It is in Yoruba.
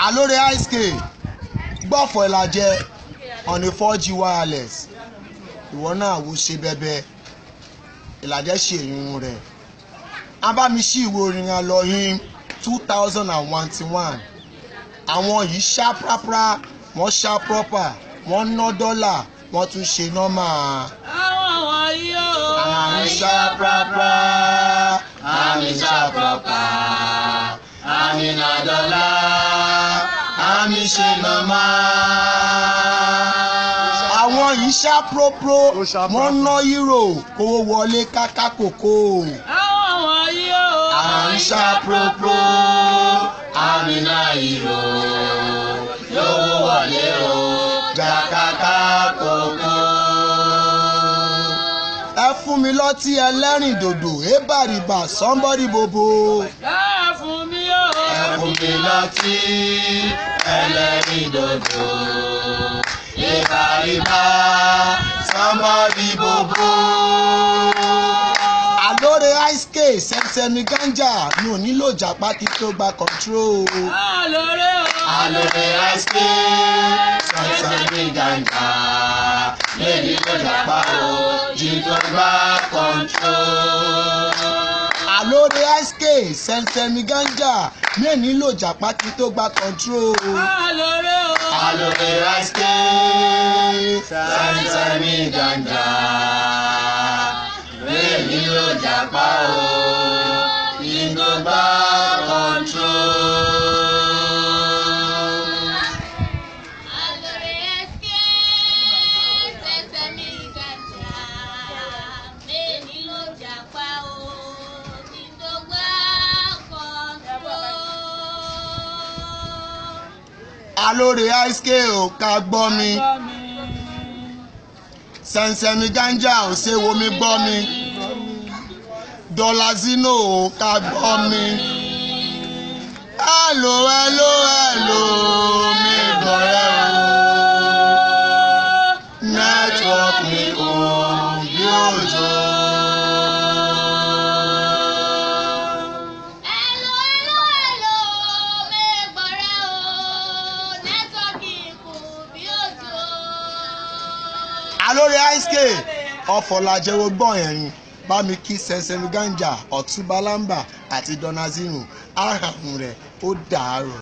alóore ice cream gbọ́fọ̀ ìlàjẹ on a four g wireless ìwọ náà wo ṣe bẹbẹ ìlàjẹ ṣe ìrìn rẹ abámiṣí ìwé orin alọyìn two thousand and twenty-one àwọn yìí ṣá prápra wọ́n ṣá proper wọ́n ná dọ́là wọ́n tún ṣe nọ́mà. àwọn wọ̀nyí o. àmì ṣá prápra àmì ṣá proper àmì ná dọ́là àmì ṣe nọ́mà. àwọn yìí ṣá própró wọ́n ná euro kówó wọlé káká kòkó. àwọn wọ̀nyí o. àmì ṣá própró àmì ná euro lówó wọlé o jàkàkà kòkó. ẹ fún mi lọ́tí ẹlẹ́rìn dòdò ébàrìbà somebody bobo. ẹ fún mi o. ẹ fún mi lọ́tí ẹlẹ́rìn dòdò ébàrìbà somebody bobo. àlóore ice cake sẹ́sẹ́mi ganja mi ò nílò jàpá kí tó gba control. alóore o. alóore ice cake sẹ́sẹ́mi ganja mi ò nílò jàpá o jí tó gba control. àlóore ice cake sẹ́sẹ́mi ganja mi ò nílò jàpá kí tó gba control. alóore o. alóore ice cake sẹ́sẹ́mi ganja mi ò nílò jàpá o jí tó gba control. Alore eske sesemi ganja meni lo japa o tindogba control. alóore ice cake ò ká gbọ́ mi gbọ́ mi. sẹ́nsẹ́mi ganja ò ṣe wo mi gbọ́ mi dọ́là zino ò ká gbọ́ mi. hello hello hello mi gbọ́rẹ́ o network mi kò bí òjò. Hello, hello, hello, me gbọ́rẹ́ o, nẹ́tọ́ọ̀kì kù bí òjò. alóore ice cake ọ̀fọ̀làjẹwò gbọ̀n ẹ̀rín bá mi kí sẹ́nsẹ́mi ganja ọ̀túnba lamba àti dọ́nà zino àrùn rẹ̀ ó dàárọ̀.